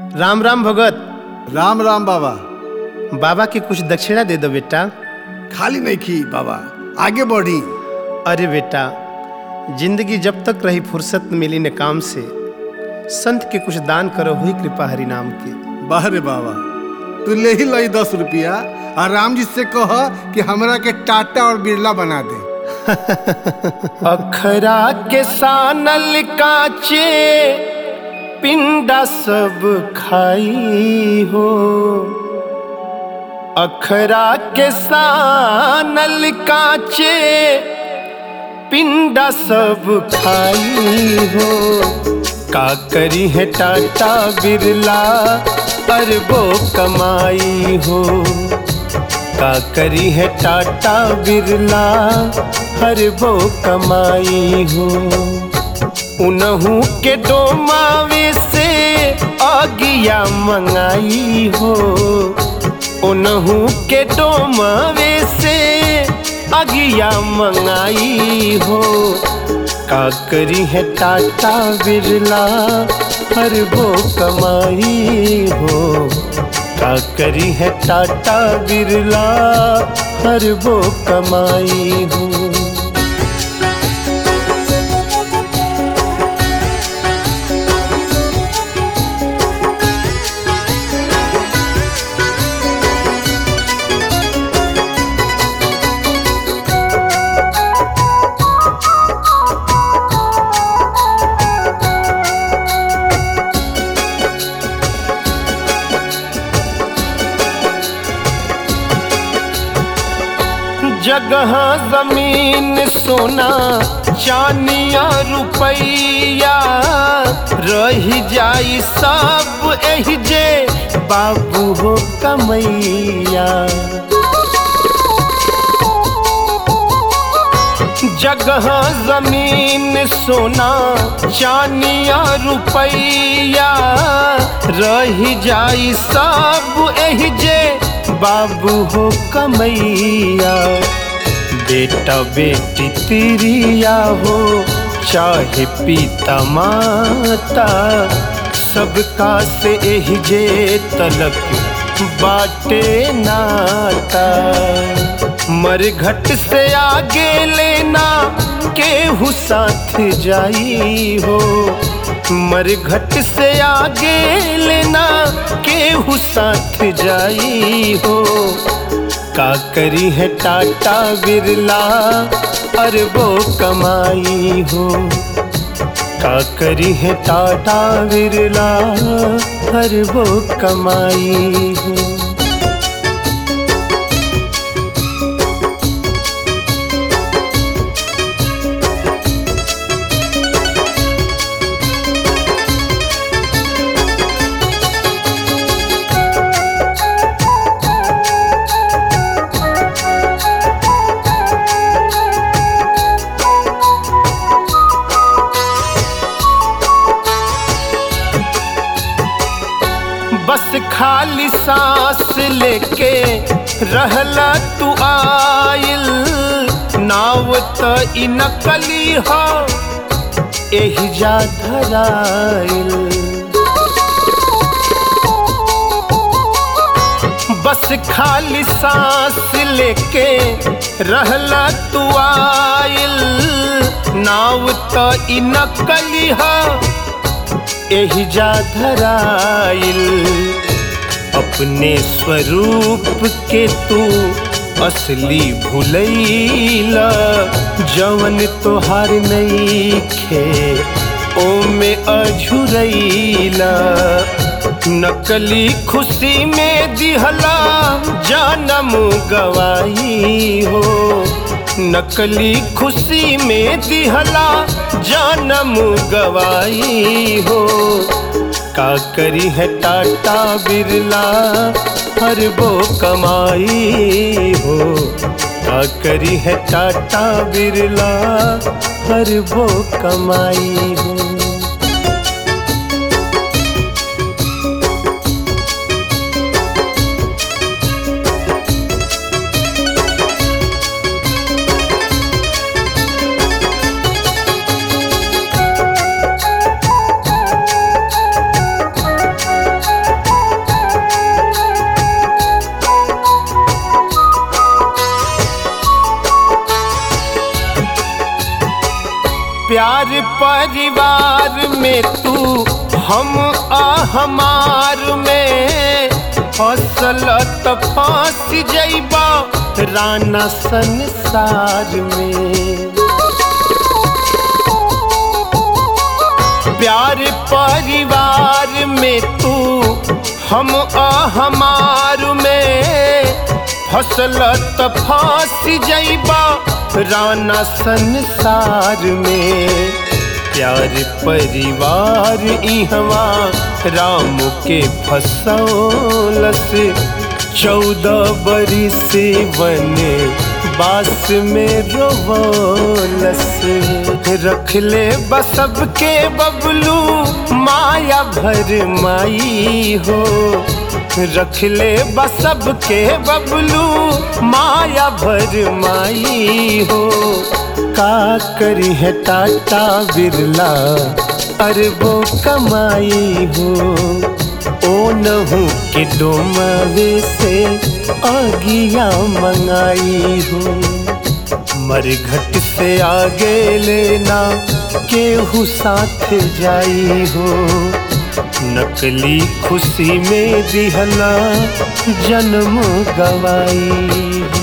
राम राम भगत राम राम बाबा बाबा के कुछ दक्षिणा दे दो बेटा खाली नहीं की बाबा आगे बढ़ी अरे बेटा जिंदगी जब तक रही फुर्सत मिली न काम से संत के कुछ दान करो हुई कृपा हरि नाम के बाहरे बाबा तू ले ही लई दस रुपया और राम जी से कह कि हमरा के टाटा और बिरला बना दे अखरा के सानल काचे पिंडा सब खाई हो अखरा के सानल काचे पिंडा सब खाई हो का करी है टाटा बिरला अरबो कमाई हो का करी है टाटा बिरला हर वो कमाई हो उनहू के डोमावे से आगिया मंगाई हो उनहू के डोमावे से आगिया मंगाई हो का करी है टाटा बिरला हर वो कमाई हो का करी है टाटा बिरला हर वो कमाई हो जगह जमीन सोना चानिया रुपैया रही जाई सब एही जे बाबू हो कमैया जगह जमीन सोना चानिया रुपैया रही जाई सब एही जे बाबू हो कमैया बेटा बेटी तिरिया हो चाहे पिता माता सबका से एही जे तलक बाटे नाता मरघट से आगे लेना केहू साथ जाई हो मरघट से आगे लेना केहू साथ जाई हो का करी है टाटा बिरला अरबो कमाई हो का करी है टाटा बिरला अरबो कमाई हो बस खाली सांस लेके रहला तू आइल नाव त इ नकली हो एही जा धराइल बस खाली सांस लेके रहला तू आइल नाव त इ नकली हो एही जा धराइल अपने स्वरूप के तू असली भूलैला जवन तोहार नहीं खे ओमे अझुरैला नकली खुशी में दिहला जानम गवाई हो नकली खुशी में दिहला जानम गवाई हो का करी है टाटा बिरला हर वो कमाई हो का करी है टाटा बिरला हर वो कमाई हो प्यार परिवार में तू हम आ हमार में फसल त फांस जैबा राना संसार में प्यार परिवार में तू हम आ हमार में फसल त फांस जैबा राना संसार में प्यार परिवार इहवा राम के फसौलस चौदह बरिस बने बास में रोवलस रख ले बसब के बबलू माया भर माई हो रख ले बसब के बबलू माया भर माई हो का करी है टाटा बिरला अरबों कमाई हो ओ नहू के डोमवे से आगिया मंगाई हो मरघट से आगे लेना केहू साथ जाई हो नकली खुशी में दिहला जन्म गवाई हो